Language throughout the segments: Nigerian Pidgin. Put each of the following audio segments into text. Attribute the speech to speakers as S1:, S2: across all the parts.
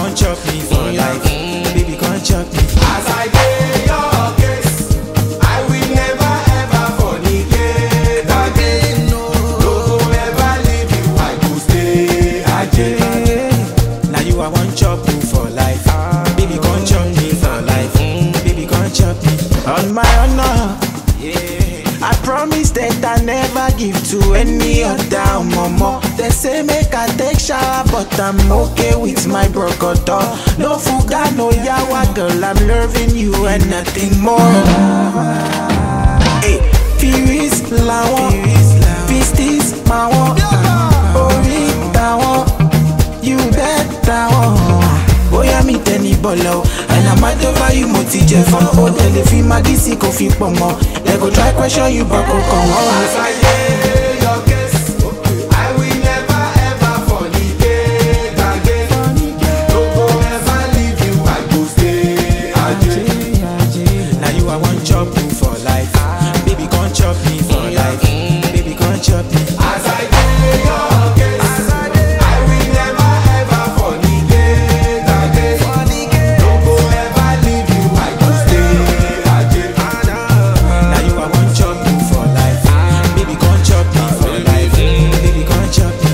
S1: come chop me for life. Baby, come chop me.
S2: As I dey your case, I will never ever fornicate again. No go ever leave you, I go stay again.
S1: Now you I want chop you for life. Baby, come chop me for life. Baby, come chop me. On my honor, yeah. I promise that I never give to any other mama. They say make I take shower, but I'm okay with my brocodo. No fuga, no yawa, girl. I'm loving you and nothing more. Hey, Firis lawon, Pistis mawon, Ori tawon, you bet tawon. Bóyá mi tẹ ní bọ̀lọ̀ o, and I'm mad over you mo ti jẹ fún. Ó tẹ̀lé fi magí sí kò fi pọ̀ mọ́. They go try question you but kò kàn wọ́n.
S2: As I dey your case, I will never ever fornicate again. No go ever leave you, I go stay again.
S1: Now you I want chop you for life. Baby, come chop me for life. Baby, come chop me.
S2: As I dey your case, I will never ever fornicate again. No go ever leave you, I go stay again.
S1: Now you I want chop you for life. Baby, come chop me for life. Baby, come chop me.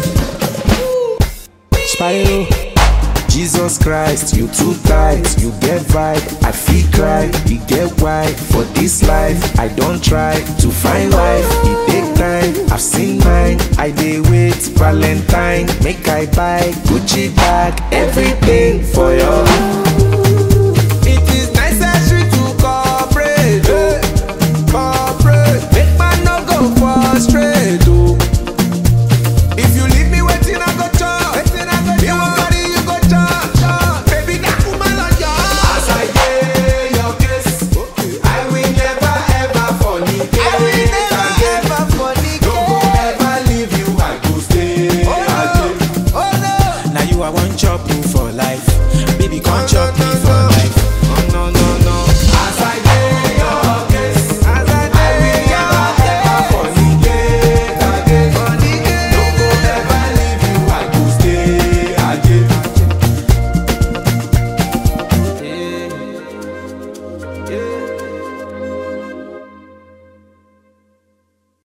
S1: Spyro.
S3: Jesus Christ, you too tight, you get vibe, I feel cry, you get why. For this life, I don't try to find life, it take time, I've seen mine, I dey wait, Valentine, make I buy Gucci bag, everything for your
S2: It is necessary to cooperate, eh, cooperate. Make man no go frustrate, oh. If you leave me waiting, I go chop. Waiting, I go chop. Me wan carry you go chop, chop. Baby, that woman on your As I dey your case, I will never ever fornicate. I will never ever fornicate. No go ever leave you, I go stay again. Oh no.
S1: Now you I want chop you for life.